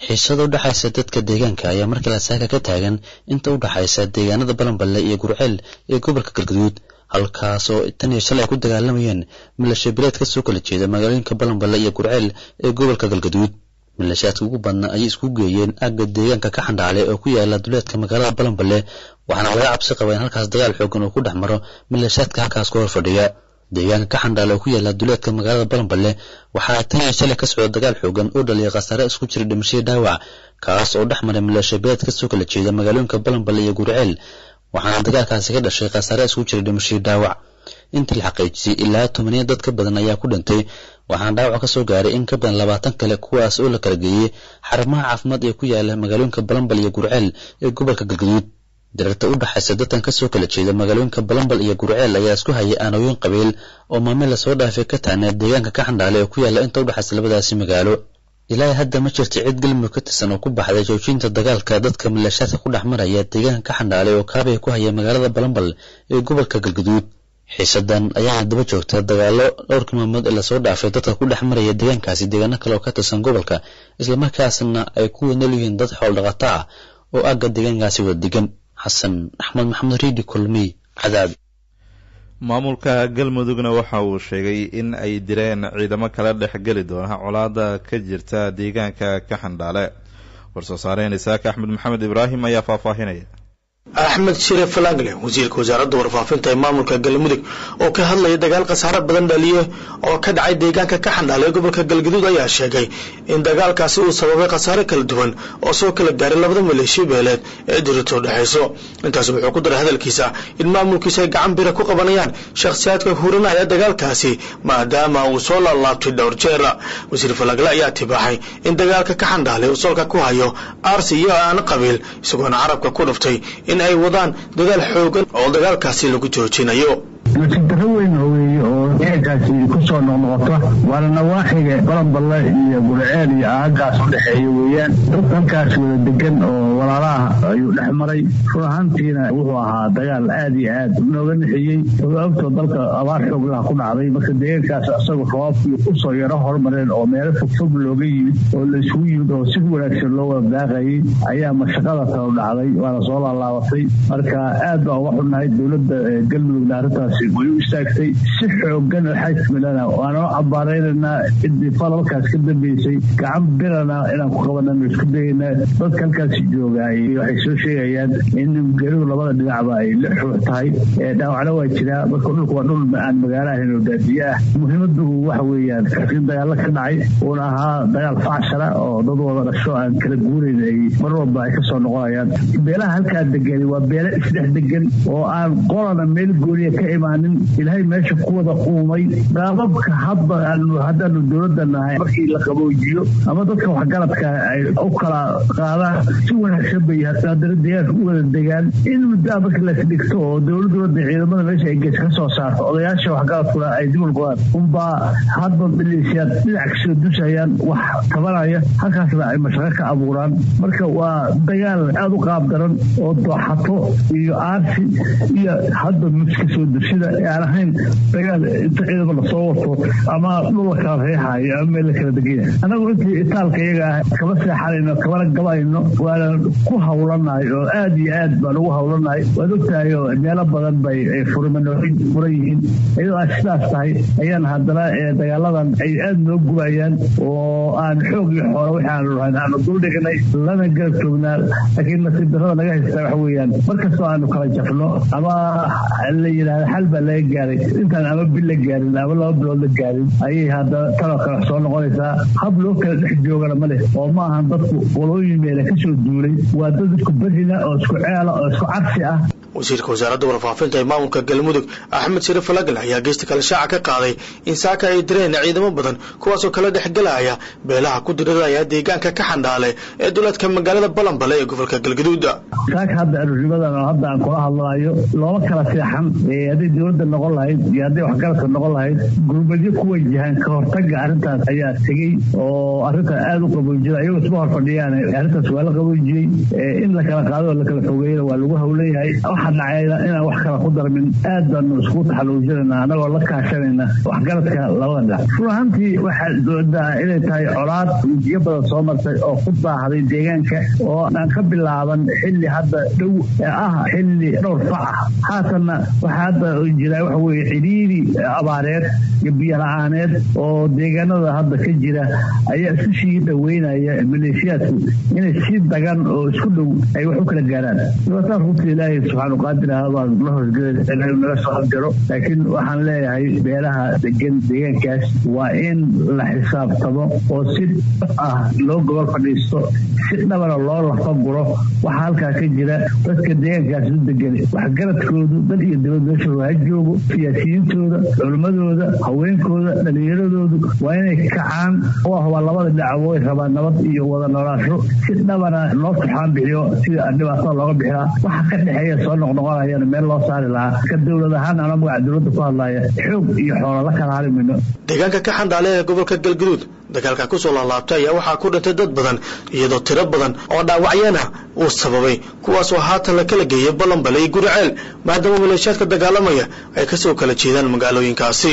xiisada u dhexaysa dadka deegaanka ayaa markii lasaaka ka taagan inta u dhexaysa deegaanada balanballe iyo gurceel ee gobolka galgaduud halkaas oo tan iyo shalay ay ku dagaalamayeen milashabileed ka soo kala jeeda magaalooyinka balanballe iyo gurceel ee gobolka galgaduud milashaadka ugu badna ayay isku geeyeen agga deegaanka ka xandhaale oo ku yaala duleedka magaalada balanballe waxaana laga cabsi qaba in halkaas dagaal xoogan uu ku dhex maro milashaadka halkaas ku hor fadhiya deegaanka ka xandhaale oo ku yaala duleedka magaalada balanballe waxaa tan iyo shalay ka socda dagaal xoogan oo dhaliya khasaare isku jira dhimashadii dhaawac kaas oo dhex maray milashabeed ka soo kala jeeda magaalooyinka balanballe iyo gurceel waxaana dagaalkaasi ka dhashay khasaare isku jira dhimashadii dhaawac intii la xaqiijisay ilaa tomaniya dad ka badan ayaa ku dhintay waxaana dhaawac ka soo gaaray in ka badan labaatan kale kuwaas oo la kala geeyey xarumaha caafimaad ee ku yaala magaalooyinka balanbal iyo gurceel ee gobolka galgaduud dirarta u dhexaysa dadkan ka soo kala jeeda magaalooyinka balanbal iyo gurceel ayaa isku hayay aanooyin qabiil oo maalmin lasoo dhaafay ka taana deegaanka ka xandhaale ee ku yaala inta u dhexaysa labadaasi magaalo ilaahay hadda ma jirto cid galmudug ka tirsan oo ku baxday joojinta dagaalka dadka milashaadka ku dhex maraya deegaanka ka xandhaale oo kaabay ku haya magaalada balanbal ee gobolka galgaduud xiisadan ayaana daba joogta dagaallo dhowrkii maalmood ee lasoo dhaafay dadka ku dhex maraya deegaankaasi deegaano kale oo ka tirsan gobolka islamarkaasna ay ku wadnool yihiin dad xool dhaqato ah oo agga deegaankaasi wada degan xasan axmed maxamed riidi kulmiy cadaab maamulka galmudugna waxa uu sheegay in ay direen ciidamo kala dhex geli doona colaada ka jirta deegaanka ka xandhaale war-soo saareen isaaka axmed maxamed ibraahim ayaa faahfaahinaya axmed shire falangle wasiirka wasaaradda warfaafinta ee maamulka galmudug oo ka hadlaya dagaal khasaare badan dhaliye oo ka dhacay deegaanka ka xandhaale gobolka galgaduud ayaa sheegay in dagaalkaasi uu sababay khasaare kala duwan oo soo kala gaaray labada maleeshiya beeleed ee dirito dhexayso intaas wuxuu ku daray hadalkiisa in maamulkiisa ay gacan bira ku qabanayaan shakhsiyaadka hurinaya dagaalkaasi maadaama uu soo laalaabtay dhowr jeer wasiir falangle ayaa tibaaxay in dagaalka ka xandhaale uu solka ku hayo aarsi iyo aan qabiil isagoona carabka ku dhuftay in ay wadaan dagaal xoogan oo dagaalkaasi lagu joojinayo nasiib darro weyn weeye oo deegaankaasi kusoo noqnoqota waana nawaaxiga balanballe iyo gurceel iyo aagaas u dhexeeya weeyaan dad halkaas wada degan oo walaalaha ayuu dhex maray run ahaantiina wuxuu ahaa dagaal aad iyo aad nooga nixiyey ogtoo dalka abaar xooglaha ku dhacday marka deegaankaas isagoo rabaabkii usoo yaro hormareen oo meelo fogfog looga yimid oo la isugu yimid oo si wanaagsan loo wada daaqayay ayaa mashaqada kalo dhacday waana soo laalaabatay marka aad baa uga xunnahay dowladda galmudugna arrintaasi way u istaagtay si xoogan oo xajmilana waanoo cabaaraynaynaa ciddii falalkaas ka dambeysay gacan birana inaan ku qabanano isku dayaynaa dadka halkaasi joogaay waxay soo sheegayaan in geridu labada dhinacba ay la xuux tahay dhaawacna waa jiraa marka dhulka waa dhul aan magaalo ahayn oo baadiye ah muhiimadu waxa weeyaan in dagaalo ka dhacay uuna ahaa dagaal facshara oo dad wada dhasho aan kala guurayn ay mar walba ay kasoo noqonayaan beelaha halkaa degan waa beelo isdhex degan oo aan qolana meel gooniya ka imaan ilaahay meesha ku wada uumay qaababka hadda haddaanu dowladda nahay markii la qaboojiyo ama dadka waxgaradka ay u kala qaadaan si wanaagsan bay haddana deegaanka u wada degaan in muddaa marka lasdhigto oo dowladooda ciidamada meesha ay gees ka soo saarto odayaasha waxgaradkuna ay dib ulqodaan unbaa hadba maleeshiyaad dhinac kasoo dusayaan wax tabanaya halkaasna ay mashaqo ka abuuraan marka waa dagaal aad u qaab daran oo dooxato iyo aarsi iyo hadba muska soo dushida aan ahayn dagaal inta ciidama lasoo wato ama dhul la kala reexaayo ama meel la kala degaya annagu intii itaalka iyaga ah kama seexanayno kamana gabayno waana ku hawlanahay oo aad iyo aad baan ugu hawlanahay waad ogtahay oo meelo badan bay furmanooyin furan yihiin iyadoo ay sidaas tahay ayaan haddana dagaaladan ay aad noo gubayaan oo aan xoog iyo xoolo wixii aanu lahayn aanu dul dhignay lana garab joognaa laakiin nasiib darrada naga haysta waxa weeyaan markastoo aanu kala jafno ama la yidhahda xal baa laga gaaray intaan ama bil la gaarin ama laba bilood la gaarin ayay haddana taloo kale soo noqonaysaa hab loo kala dhex joogana ma leh oo ma ahan dadku qolooyin meele kasoo duulay waa dad isku berrina oo isku ceela oo isku cabsi ah wasiirka wasaaradda warfaafinta ee maamulka galmudug axmed shire falagal ayaa geysta kale shaaca ka qaaday in saaka ay direen ciidamo badan kuwaasoo kala dhexgelaya beelaha ku diriraya deegaanka ka xandhaale ee duleedka magaalada balanbale ee gobolka galgaduud saaka hadda arurimadan oo hadda aan kula hadlaayo looma kala seexan hadday dowladda noqon lahayd iyo hadday waxgaradka noqon lahayd gurmadyo ku wajahaan ka hortaga arrintaas ayaa tegey oo arrinta aada u qaboojida ayagoo isma hor fadhiyaan arrintaas waa la qaboojiyey in la kala qaado oo la kala fogeeyana waa lagu hawleeyahay wax waxa dhacayna inaan wax kala ku darmin aad baanu isku taxaluujinayna anagoo la kaashanayna waxgaradka labada dhinac run ahaantii waxaad doodaa inay tahay colaad wejiyo badan soo martay oo ku baahday deegaanka oo aan ka bilaaban xilli hadda dhow ee ah xilli dhowr fac ah haatanna waxaa hadda jira waxa weye cidhiiri abaareed iyo biyo la-aaneed oo deegaanada hadda ka jira ayaa isu sii dhaweynaya maleeshiyaadku inay si dagan oo isku dhow ay wax u kala gaaraan dhibaataas runta ilaahay subxaanu qaadir ah baan la hoosgelay naga soo horjaro laakiin waxaan leeyahay beelaha degan deegaankaas waa in la xisaabtamo oo si dhab ah loo gobol fadhiisto si dhabana loo lafaguro waxaa halkaa ka jira dadka deegaankaas u degan waxgaradkoodu dal iyo dibad meesha ha joogo siyaasiyiintooda culimmadooda haweenkooda dhallinyaradoodu waa inay kacaan oo ah waa labada dhinac way rabaan nabad iyo wada noolaasho si dhabana loo tuxaan bixiyo sida dhibaatada looga bixilaa waxa ka dhexeeya soo noqnoqonayana meel loo saari lahaa ka dowlad ahaan ana magaca dowladda ku hadlaya xoog iyo xoola la kala hari mayno deegaanka ka xandhaale ee gobolka galguduud dagaalka kusoo laalaabtay ayaa waxaa ku dhintay dad badan iyadoo tiro badan oo dhaawacyana uu sababay kuwaasoo haatan la kala geeyay ballanbale iyo guriceel maadaama maleeshiyaadka dagaalamaya ay kasoo kala jeedaan magaalooyinkaasi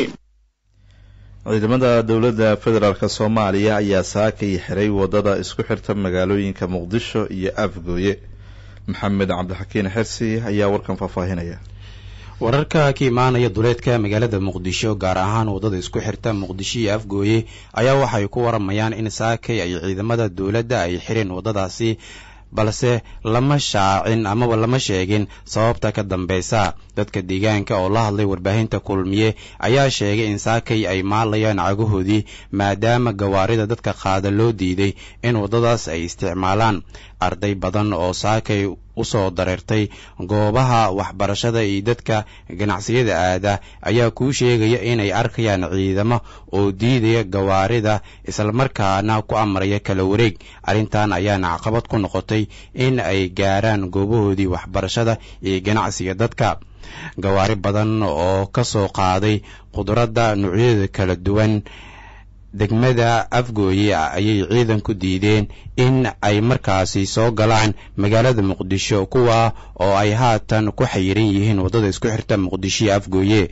ciidamada dowladda federaalk soomaaliya ayaa saakay xiray wadada isku xirta magaalooyinka muqdisho iyo afgooye maxamed cabdixakiin xersi ayaa warkan faahfaahinaya wararka ka imaanaya duleedka magaalada muqdisho gaar ahaan waddada isku xirta muqdisho iyo afgooye ayaa waxay ku waramayaan in saakay ay ciidamada dowladda ay xireen waddadaasi balse lama shaacin amaba lama sheegin sababta ka dambeysa dadka deegaanka oo la hadlay warbaahinta kulmiye ayaa sheegay in saakay ay maalayaan cagahoodii maadaama gawaarida dadka qaada loo diiday in waddadaas ay isticmaalaan arday badan oo saakay usoo dareertay goobaha waxbarashada iyo dadka ganacsiyada aada ayaa kuu sheegaya inay arkayaan ciidamo oo diidaya gawaarida islamarkaana ku amraya kala wareeg arrintan ayaana caqabad ku noqotay in ay gaaraan goobahoodii waxbarashada iyo ganacsiga dadka gawaari badan oo ka soo qaaday khudradda noocyada kala duwan degmada afgooye ayay ciidanku diideen in ay markaasi soo galaan magaalada muqdisho kuwa oo ay haatan ku xayiran yihiin waddada isku xirta muqdisho iyo afgooye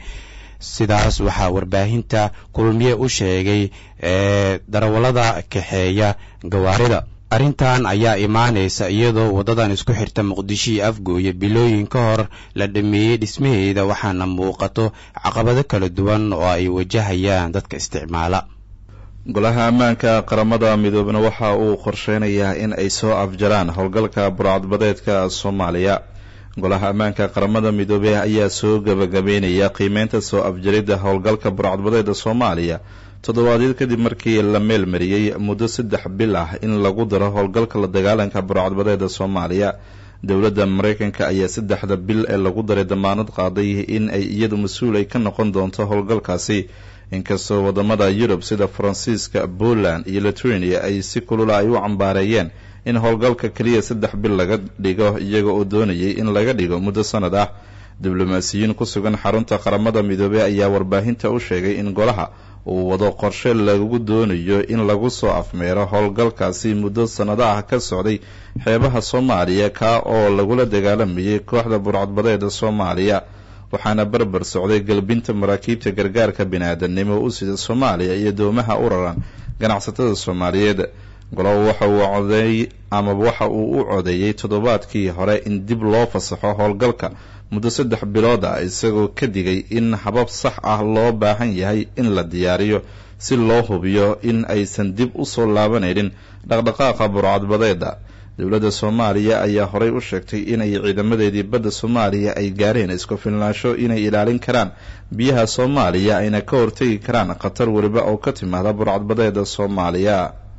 sidaas waxaa warbaahinta kulmiye u sheegay ee darawallada kaxeeya gawaarida arrintan ayaa imaanaysa iyadoo waddadan isku xirta muqdisho iyo afgooye bilooyin ka hor la dhameeyey dhismaheeda waxaana muuqato caqabado kala duwan oo ay wajahayaan dadka isticmaala golaha ammaanka qaramada midoobena waxa uu qorsheynayaa in ay soo afjaraan howlgalka burcadbadeedka soomaaliya golaha ammaanka qaramada midoobey ayaa soo gabagabeynaya qiimeynta soo afjaridda howlgalka burcadbadeeda soomaaliya toddobaadyad kadib markii la meelmariyey muddo saddex bil ah in lagu daro howlgalka la dagaalanka burcadbadeeda soomaaliya dowladda mareykanka ayaa saddexda bil ee lagu daray damaanad qaaday in ay iyadu mas-uul ay ka noqon doonto howlgalkaasi inkastoo wadamada yurub sida faransiiska poland iyo lithuania ay si kulula ay u cambaareeyeen in howlgalka keliya saddex bil laga dhigo iyaga oo doonayay in laga dhigo muddo sanad ah diblomaasiyiin ku sugan xarunta qaramada midoobey ayaa warbaahinta u sheegay in golaha uu wado qorshe lagu doonayo in lagu soo afmeero howlgalkaasi muddo sanado ah ka socday xeebaha soomaaliya kaa oo lagula dagaalamayay kooxda burcadbadeeda soomaaliya waxaana barbar socday galbinta maraakiibta gargaarka bini-aadamnimo u sida soomaaliya iyo doomaha u raran ganacsatada soomaaliyeed golobo waxa uu codeey amaba waxa uu u codeeyey toddobaadkii hore in dib loo fasaxo howlgalka muddo saddex bilood ah isagoo ka digay in habab sax ah loo baahan yahay in la diyaariyo si loo hubiyo in aysan dib u soo laabanaynin dhaqdhaqaaqa burcadbadeeda dowladda soomaaliya ayaa horey u sheegtay inay ciidamadeedii badda soomaaliya ay gaareen isku filnaansho inay ilaalin karaan biyaha soomaaliya ayna ka hortegi karaan khatar weliba oo ka timaada burcadbadeeda soomaaliya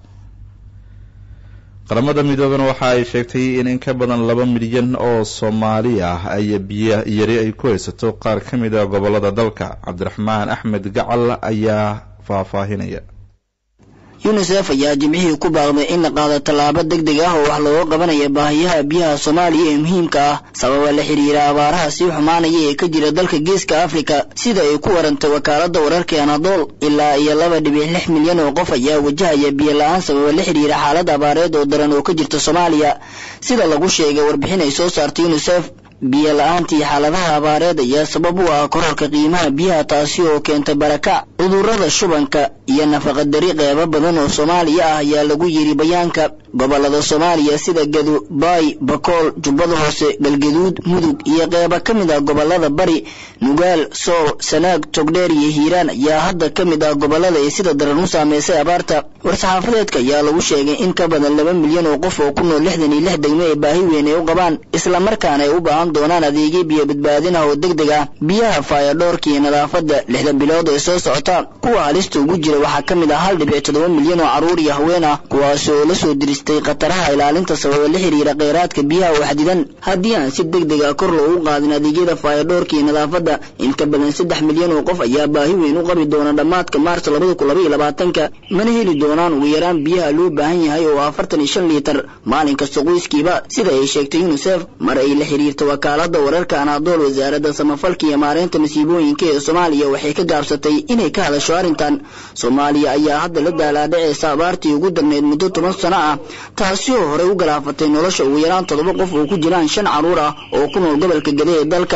qaramada midoobena waxa ay sheegtay in in ka badan laba milyan oo soomaali ah ay biyo yari ay ku haysato qaar ka mid a gobolada dalka cabdiraxmaan axmed gacal ayaa faahfaahinaya yunisef ayaa jimcihii ku baaqday in la qaado tallaabo deg deg ah oo wax looga qabanaya baahiyaha biyaha soomaaliya ee muhiimka ah sababa la xiriira abaaraha sii xumaanaya ee ka jira dalka geeska afrika sida ay ku warantay wakaaladda wararka anadool ilaa iyo laba dhibic lix milyan oo qof ayaa wajahaya biyo la-aan sababa la xiriira xaalad abaareed oo daran oo ka jirta soomaaliya sida lagu sheegay warbixin ay soo saartay yunisef biyo la-aanta iyo xaaladaha abaareed ayaa sabab u ah kororka qiimaha biyaha taasi oo keenta barakac cudurrada shubanka iyo nafaqadari qeybo badan oo soomaaliya ah ayaa lagu yiri bayaanka gobolada soomaaliya sida gado baay bakool jubbada hoose galgaduud mudug iyo qeybo ka mid ah gobolada bari nugaal sool sanaag togdheer iyo hiiraan ayaa hadda ka mid ah gobolada ay sida daran u saameysay abaarta war-saxaafadeedka ayaa lagu sheegay in ka badan laba milyan oo qof oo ku nool lixdan iyo lix degmo ee baahi weyn ay u qabaan islamarkaana ay u baahan doonaan adeegyo biyo badbaadin ah oo deg deg ah biyaha faayadhoorka iyo nadaafadda lixda bilood ee soo socota kuwa halista ugu jira waxaa ka mid ah hal dhibic toddoba milyan oo carruur iyo haween ah kuwaas oo la soo diristay khataraha ilaalinta sababa la xiriira kheyraadka biyaha oo xadidan haddii aan si deg deg ah kor loogu qaadin adeegyada faayadhoorka iyo nadaafadda in ka badan saddex milyan oo qof ayaa baahi weyn u qabi doona dhammaadka maarso labada kun labaiyo labaatanka mana heli doonaan ugu yaraan biyaha loo baahan yahay oo afartan iyo shan liitar maalin kasta qoyskiiba sida ay sheegtay unisef mar ay la xiriirta wakaalada wararka anaadool wasaaradda samafalka iyo maareynta masiibooyinka ee soomaaliya waxay ka gaabsatay inay ka hadasho arrintan soomaaliya ayaa hadda la daalaadhaceysa abaartii ugu darneyd muddo toban sano ah taasi oo horey u galaafatay nolosha ugu yaraan toddoba qof oo ku jiraan shan carruur ah oo ku nool gobolka gade ee dalka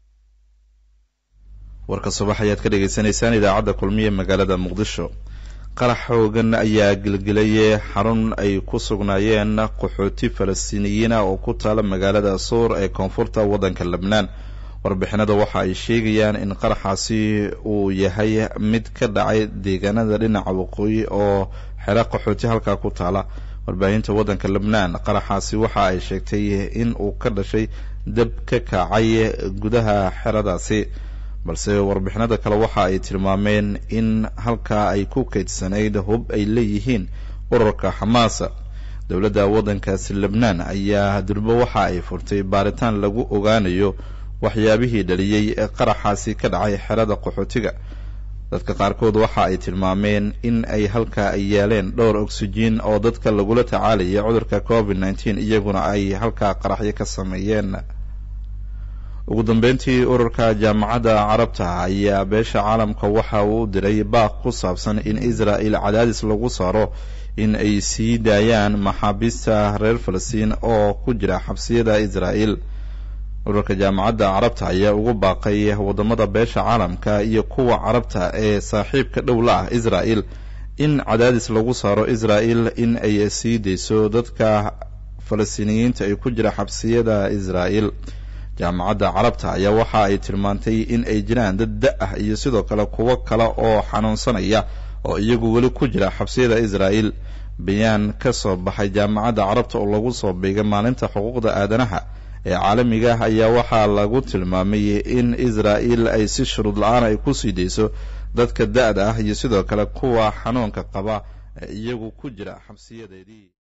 warka subax ayaad ka dhagaysanaysaan idaacadda kulmiye magaalada muqdisho qarax xoogan ayaa gelgelay xarun ay ku sugnaayeen qaxooti falastiiniyiin ah oo ku taala magaalada suur ee koonfurta waddanka lebnaan warbixinada waxa ay sheegayaan in qaraxaasi uu yahay mid ka dhacay deegaanada dhinaca waqooyi oo xero qaxooti halkaa ku taala warbaahinta waddanka lebnaan qaraxaasi waxa ay sheegtay in uu ka dhashay dab ka kacay gudaha xeradaasi balse warbixinada kale waxa ay tilmaameen in halkaa ay ku kaydsanayd hub ay leeyihiin ururka xamaasa dowladda waddankaasi lebnaan ayaa durbo waxa ay furtay baaritaan lagu ogaanayo waxyaabihii dhaliyey ee qaraxaasi ka dhacay xerada qaxootiga dadka qaarkood waxa ay tilmaameen in ay halkaa ay yaaleen dhowr oksijiin oo dadka lagula tacaalaya cudurka covid nneteen iyaguna ay halkaa qaraxyo ka sameeyeen ugu dambeyntii ururka jaamacadda carabta ayaa beesha caalamka waxa uu u diray baaq ku saabsan in israel cadaadis lagu saaro in ay sii daayaan maxaabiista reer falastiin oo ku jira xabsiyada israel ururka jaamacadda carabta ayaa ugu baaqay wadamada beesha caalamka iyo kuwa carabta ee saaxiibka dhow la ah israel in cadaadis lagu saaro israel in ay sii dayso dadka falastiiniyiinta ee ku jira xabsiyada israel jaamacadda carabta ayaa waxa ay tilmaantay in ay jiraan dad da ah iyo sidoo kale kuwo kale oo xanuunsanaya oo iyagu weli ku jira xabsiyada israel bayaan ka soo baxay jaamacadda carabta oo lagu soo beegay maalinta xuquuqda aadanaha ee caalamiga ah ayaa waxaa lagu tilmaamay in israel ay si shuruud la-aan ay ku sii dayso dadka da-da ah iyo sidoo kale kuwa xanuunka qaba ee iyagu ku jira xabsiyadeedii